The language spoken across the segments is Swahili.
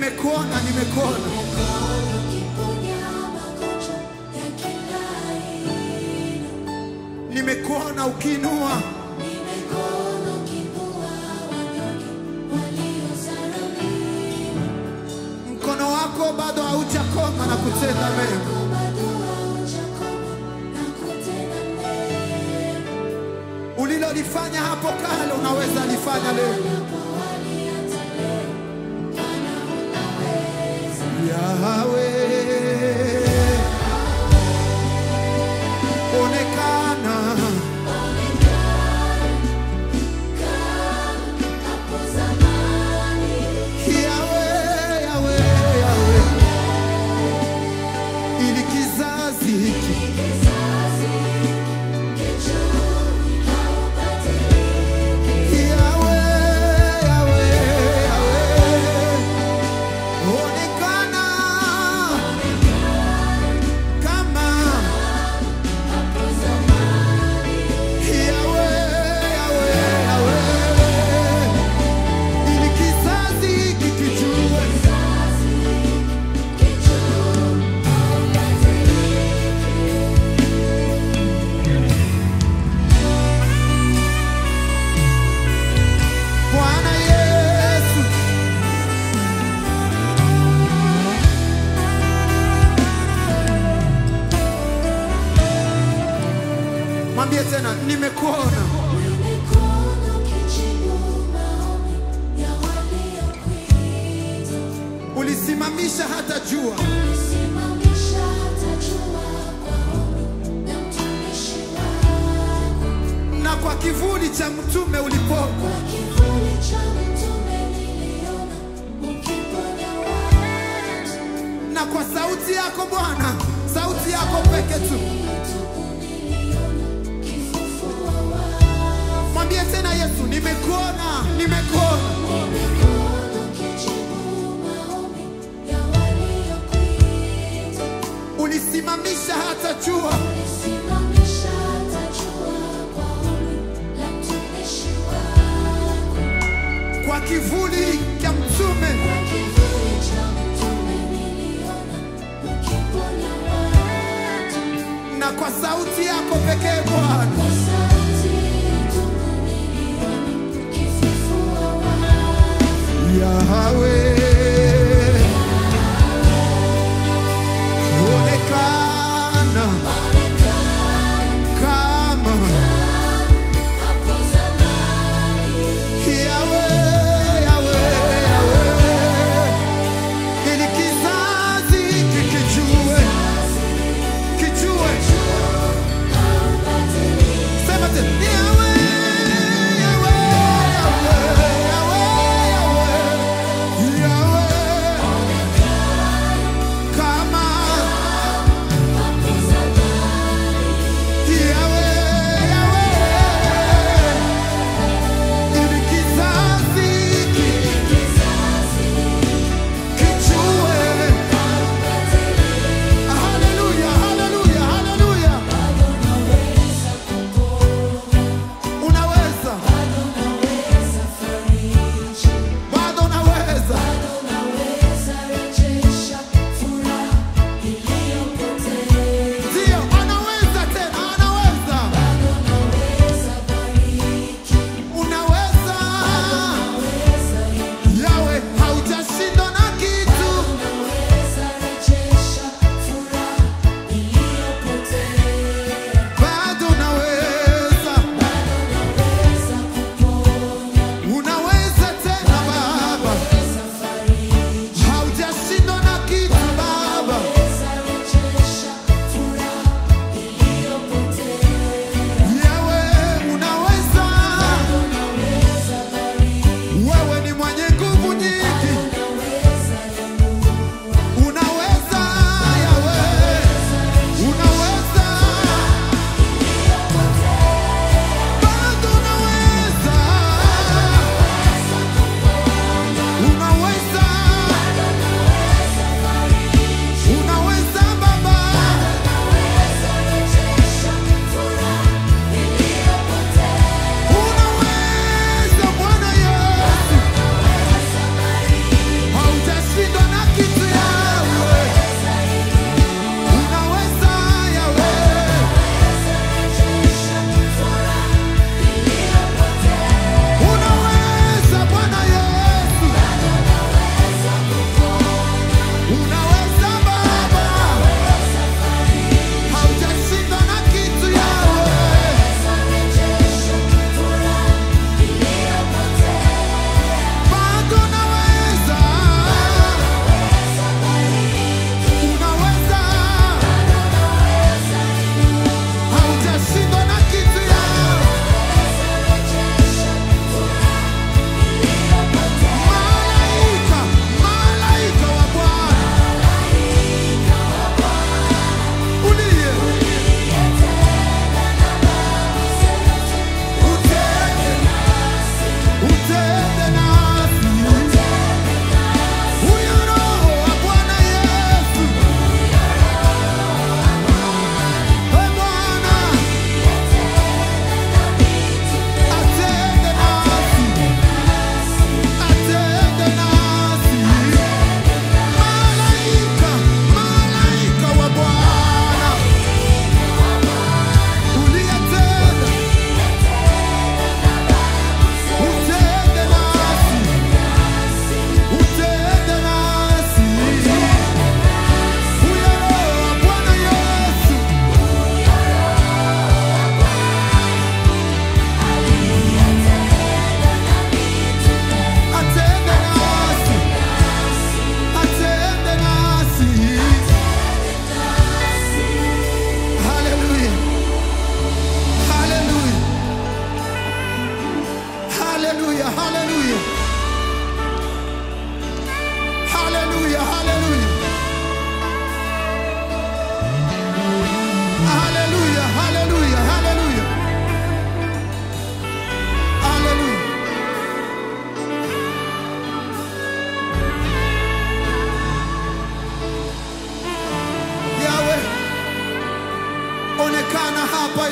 nimekuona, nimekuona. Nimekuona ukiinua, mkono wako bado haujakoma na kutenda mema. Ulilolifanya hapo kale unaweza lifanya leo. Yahweh, onekana Yahweh, Yahweh, Yahweh, ili kizazi hiki Yahweh, Yahweh, Yahweh, onekana kama Yahweh, Yahweh, Yahweh, ili kizazi hiki kijue Bwana Yesu, mwambie tena, nimekuona. Ulisimamisha hata jua, na kwa kivuli cha mtume ulipoka. na kwa sauti yako Bwana, sauti yako peke tu. Mwambie tena Yesu, nimekuona, nimekuona. Ulisimamisha hata jua, kwa kivuli cha mtume na kwa sauti yako pekee Bwana. Yahweh, onekana kama Yahweh, Yahweh, Yahweh, ili kizazi kikijue, kijue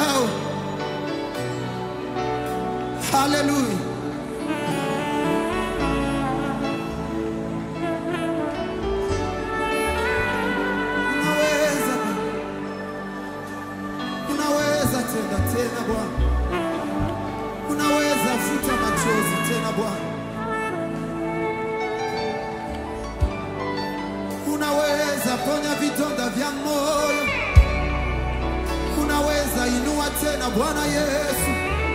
yao. Haleluya. Unaweza Bwana. Unaweza tenda tena Bwana. Unaweza futa machozi tena Bwana. Unaweza ponya vidonda vya moyo. Unaweza inua tena Bwana Yesu.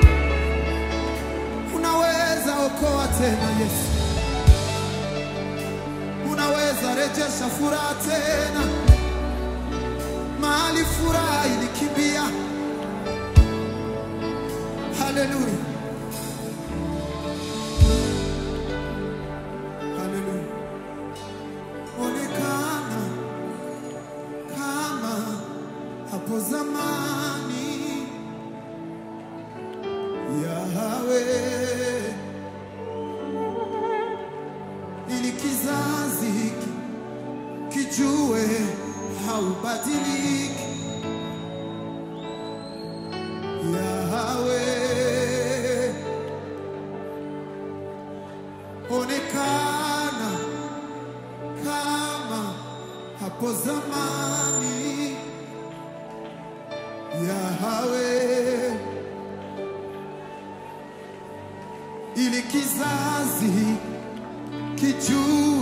Unaweza okoa tena Yesu. Unaweza rejesha furaha tena mahali furaha ilikimbia. Haleluya, haleluya. Onekana kama hapo zamani, Yahweh, ili kizazi hiki kijue haubadiliki. Yahweh, onekana kama hapo zamani. Yahweh, ili kizazi kijue